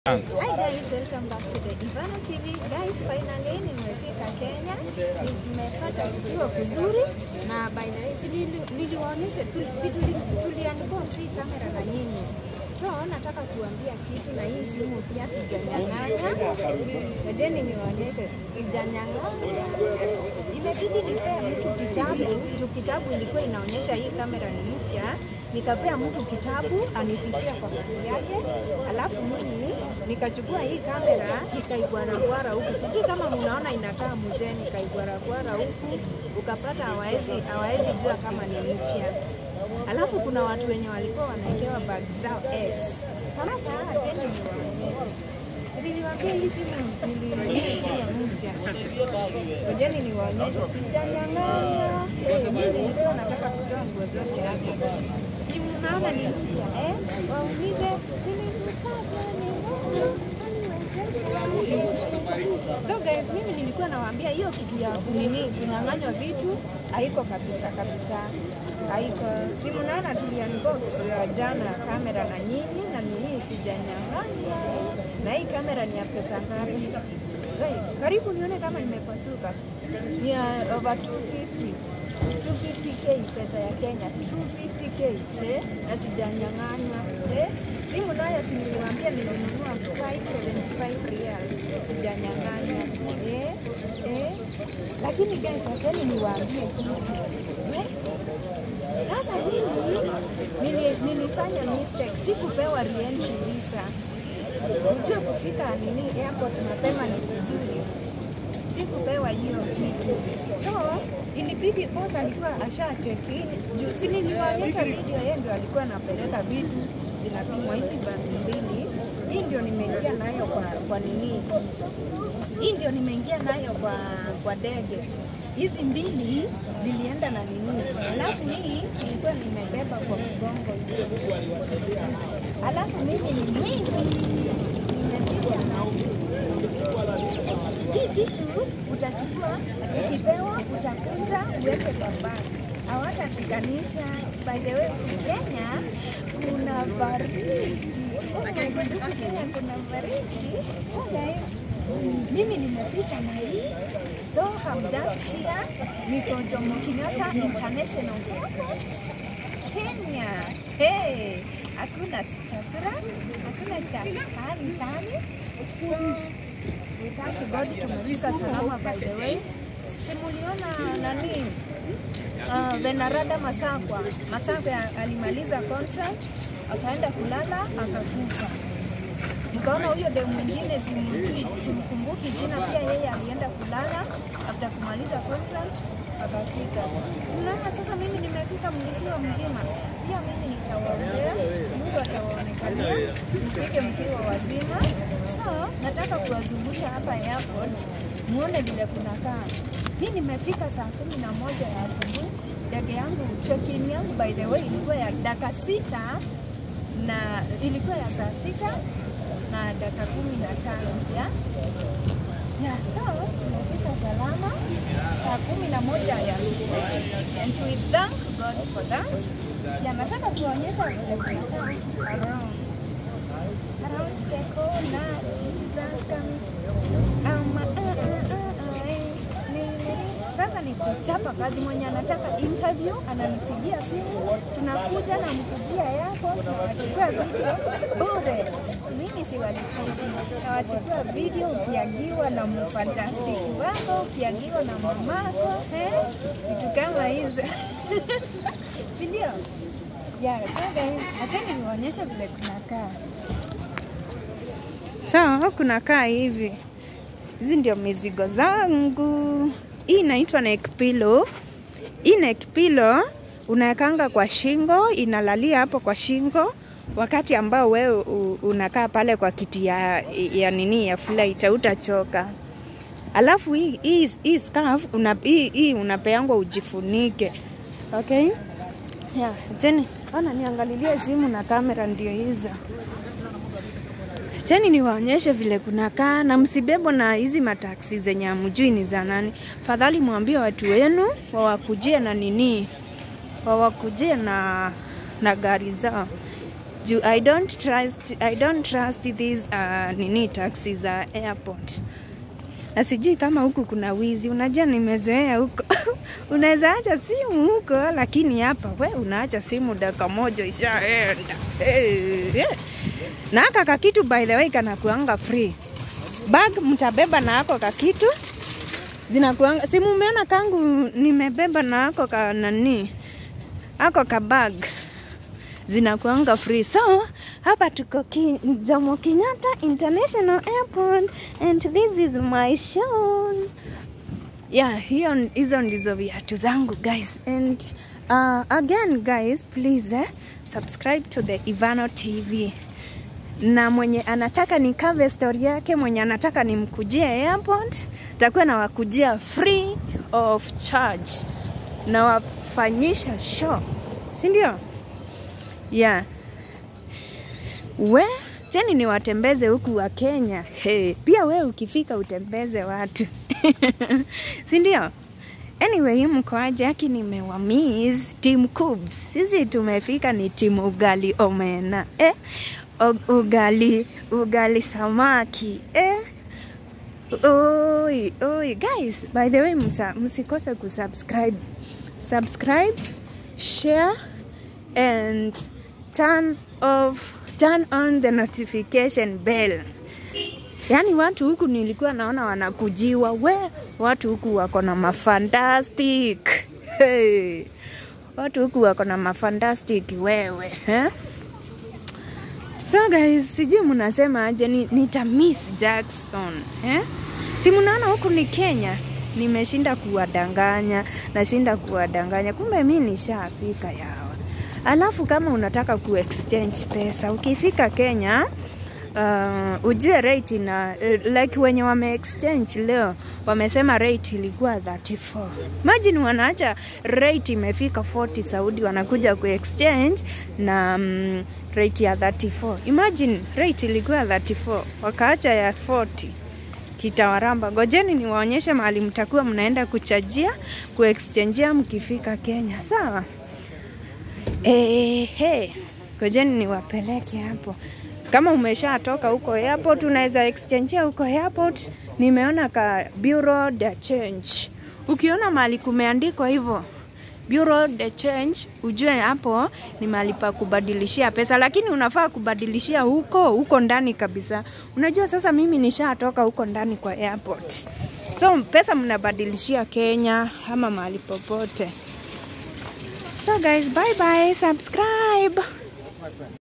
Hi guys, welcome back to the Ivana TV. Guys, finally nimefika Kenya. Nimepata kituo kuzuri na by the way, si nili- niliwaonyesha tu, si tuli, tuli unbox hii kamera na nyinyi. So nataka kuambia kitu na hii simu pia sijanyang'anya. Ngojeni niwaonyeshe, sijanyang'anya. Imebidi nipea mtu kitabu, juu kitabu ilikuwa inaonyesha hii kamera ni mpya nikapea mtu kitabu anifikia kwa mali yake, alafu mimi nikachukua hii kamera nikaigwaragwara huku. Sijui kama mnaona inakaa mzee, nikaigwaragwara huku, ukapata hawawezi hawawezi jua kama ni mpya. Alafu kuna watu wenye walikuwa wanaekewa bag zao X kama saa tena niwaonyeshe. Niliwaambia hii simu nilinunua ikiwa mpya. Ngojeni niwaonyeshe, sijanyang'anya. Eh, mimi nilikuwa nataka kutoa nguo zote hapa. Si mnaona ni mpya eh? Waulize nilikupata ni So guys, mimi nilikuwa nawaambia hiyo kitu ya kunini kunyang'anywa vitu haiko kabisa kabisa, haiko. Si mnaona tuli unbox uh, jana kamera na nyinyi na nini, sijanyang'anya. Na hii kamera ni ya pesa ngapi? Guys, karibu nione kama nimepasuka. Ni ya over 250 250k pesa ya Kenya 250k eh, na sijanyang'anywa eh. Simu nayo si niliwaambia nilinunua 575 reals, sijanyang'anywa eh, eh. Lakini guys, acheni niwaambie kitu eh. Sasa mimi nili, nilifanya mistake, sikupewa reentry visa. Ujue kufika nini airport mapema ni vizuri sikupewa hiyo kitu, so ilibidi boss alikuwa asha check in juu, si niliwaonyesha video, yeye ndio alikuwa anapeleka vitu zinapimwa hizi bagi mbili. Hii ndio nimeingia nayo kwa, kwa nini, hii ndio nimeingia nayo kwa kwa ndege. Hizi mbili zilienda na nini, alafu hii ilikuwa nimebeba kwa mgongo hivi. Alafu mimi ni mwizi, nimepiga na hii kitu utachukua, ukipewa utakuja uweke kwa bag, hawatashikanisha. By the way, Kenya kuna baridi. Oh my God, huku Kenya kuna baridi. So guys, mimi nimepita na hii so I'm just here, niko Jomo Kenyatta International Airport Kenya. Hey, hakuna cha sura, hakuna cha tani tani. So, We thank God tumefika salama by the way. Simuliona nani uh, Venarada Masakwa. Masakwa alimaliza contract akaenda kulala akakufa. Nikaona huyo demu mwingine simjui, simkumbuki jina, pia yeye alienda kulala after kumaliza contract akafika. Simnaona sasa, mimi nimefika mlikiwa mzima, pia mimi nitawaombea, Mungu atawaonekania mfike mkiwa wazima. So nataka kuwazungusha hapa airport muone vile kunakaa. Mi nimefika saa kumi na moja ya asubuhi. Ndege yangu check-in yangu by the way ilikuwa ya dakika sita na ilikuwa ya saa sita na dakika kumi na tano ya ya so tumefika salama saa kumi na moja ya asubuhi and we thank God for that. Ya nataka kuonyesha vile kunakaa around around the corner Jesus coming um, uh, uh, uh, uh, eh, ni- sasa ni kuchapa kazi. Mwenye anataka interview ananipigia simu, tunakuja na mkujia yako, tunawachukua video bure. Mimi siwalipishi, nawachukua video ukiagiwa na mfantastic wako, ukiagiwa na mamako, eh, vitu kama hizo si ndio? Yeah, so guys, acheni niwaonyeshe vile kunakaa. So kunakaa hivi, hizi ndio mizigo zangu. Hii inaitwa neck pillow. Hii neck pillow unawekanga kwa shingo, inalalia hapo kwa shingo wakati ambao wewe u- unakaa pale kwa kiti ya, ya nini ya flight, hautachoka. Alafu hii, hii, hii scarf una, hii, hii unapeangwa ujifunike. Okay? Yeah, Jenny, ona niangalilie simu na kamera ndio hizo. Cheni niwaonyeshe vile kunakaa na msibebwa na hizi mataksi zenye hamjui ni za nani. Fadhali mwambie watu wenu wawakujie na nini, wawakujie na, na gari zao. juu I don't trust, I don't trust these uh, nini taxi za airport na sijui kama huku kuna wizi. Unajua, nimezoea huko unaweza acha simu huko, lakini hapa we unaacha simu dakika moja ishaenda. Hey, yeah. Na aka kakitu by the way kanakuanga free bag, mtabeba na ako kakitu zinakuanga, si mumeona kangu nimebeba na ako ka nani ako ka bag zinakuanga free. So hapa tuko ki, Jomo Kenyatta International Airport and this is my shoes. Yeah, hiyo hizo ndizo viatu zangu guys and uh, again guys please eh, subscribe to the Ivano TV na mwenye anataka nikave story yake, mwenye anataka nimkujie airport, takuwa nawakujia free of charge, nawafanyisha show, si ndio? Yeah. We cheni niwatembeze huku wa Kenya. Hey, pia we ukifika utembeze watu si ndio? Anyway, mkoaje? Aki nimewamiss team Cubs. Sisi tumefika ni timu ugali omena eh? O- ugali ugali samaki eh? Oi, oi. Guys, by the way, msa, msikose kusubscribe. Subscribe, share and turn off turn on the notification bell. Yaani watu huku nilikuwa naona wanakujiwa, we watu huku wako na mafantastic hey. Watu huku wako na mafantastic wewe eh? So guys, sijui mnasema aje, ni, nita miss Jackson eh? Si mnaona huku ni Kenya, nimeshinda kuwadanganya, nashinda kuwadanganya, kumbe mi nishafika yawa. Alafu kama unataka kuexchange pesa ukifika Kenya uh, ujue rate na uh, like wenye wame exchange leo wamesema rate ilikuwa 34. Imagine wanaacha rate imefika 40 Saudi wanakuja kuexchange na um, rate ya 34. Imagine rate ilikuwa 34 wakaacha ya 40 kitawaramba. Gojeni niwaonyeshe mahali mtakuwa mnaenda kuchajia kuexchangeia mkifika Kenya, sawa? Ehe, gojeni niwapeleke hapo. Kama umeshatoka huko airport, unaweza exchangeia huko airport. Nimeona ka bureau de change. Ukiona mahali kumeandikwa hivyo bureau de change, ujue hapo ni mahali pa kubadilishia pesa, lakini unafaa kubadilishia huko huko ndani kabisa. Unajua sasa, mimi nishatoka huko ndani kwa airport, so pesa mnabadilishia Kenya ama mahali popote. So guys, bye bye, subscribe.